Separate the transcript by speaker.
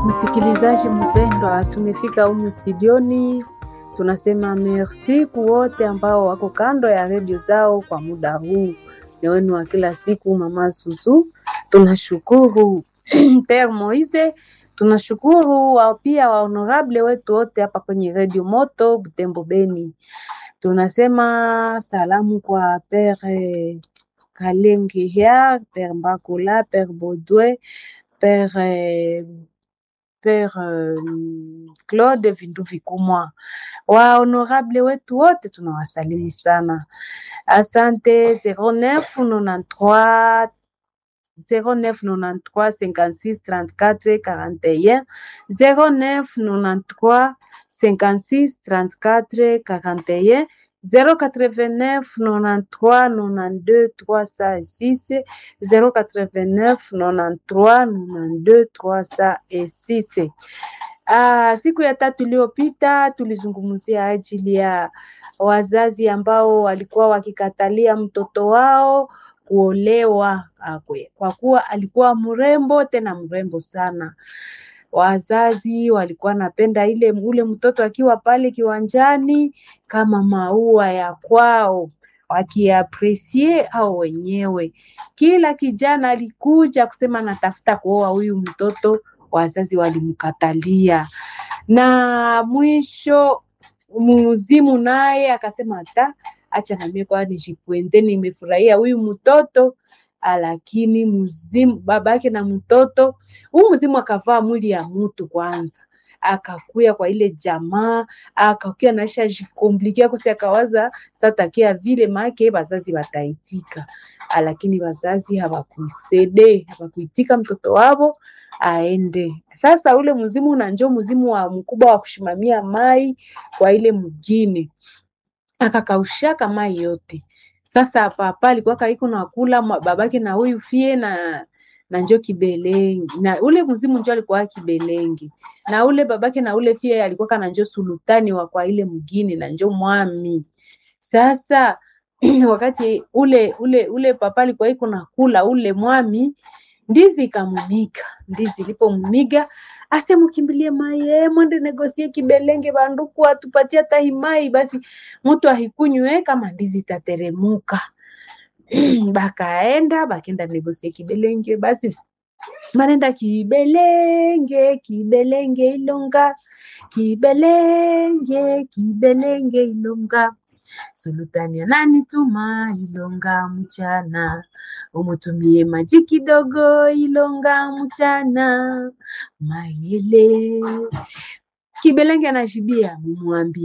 Speaker 1: Msikilizaji mpendwa, tumefika humu studioni. Tunasema merci kwa wote ambao wako kando ya redio zao kwa muda huu. Ni wenu wa kila siku, Mama Susu. Tunashukuru Père Moise, tunashukuru wa pia wa honorable wetu wote hapa kwenye redio Moto Butembo Beni. Tunasema salamu kwa Père Kalengihia, Père Mbakula, Père Baudouin, Père eh, Père euh, Claude Vindu Vikumwa, wa honorable wetu wote tunawasalimu sana. Asante 0993 0993 56 34 41 0993 56 34 41 089 93 92 306 089 93 92 306. Ah, siku ya tatu iliyopita tulizungumzia ajili ya wazazi ambao walikuwa wakikatalia mtoto wao kuolewa akwe, kwa kuwa alikuwa mrembo tena mrembo sana. Wazazi walikuwa napenda ile ule mtoto akiwa pale kiwanjani kama maua ya kwao, wakiapresie au wenyewe. Kila kijana alikuja kusema natafuta kuoa huyu mtoto, wazazi walimkatalia, na mwisho muzimu naye akasema hata acha na mimi kwa nijipwende, nimefurahia huyu mtoto lakini mzimu babake na mtoto huu mzimu akavaa mwili ya mtu kwanza, akakuya kwa ile jamaa, akakuya naisha jikomplikia kosi, akawaza satakia vile make bazazi wataitika, lakini wazazi hawakuisede hawakuitika mtoto wavo aende. Sasa ule mzimu na njo mzimu wa mkubwa wa kushimamia mai kwa ile mgine akakaushaka mai yote. Sasa papa alikuwa kaiko na kula babake na huyu fie na na njo kibelengi na ule mzimu njo alikuwa kibelengi na ule babake na ule fie alikuwa kana njo sultani wa kwa ile mgini na njo mwami. Sasa wakati ule ule ule papa alikuwa iko na kula ule mwami, ndizi ikamuniga. Ndizi ilipomuniga ase mukimbilie mai eh, mwende negosie kibelenge banduku atupatie hata hii mai basi mtu ahikunywe kama ndizi itateremuka. Bakaenda bakenda negosie kibelenge basi banenda kibelenge kibelenge ilonga kibelenge kibelenge ilonga sultani ananituma ilonga mchana umutumie maji kidogo ilonga mchana mayele kibelenge anashibia mumwambie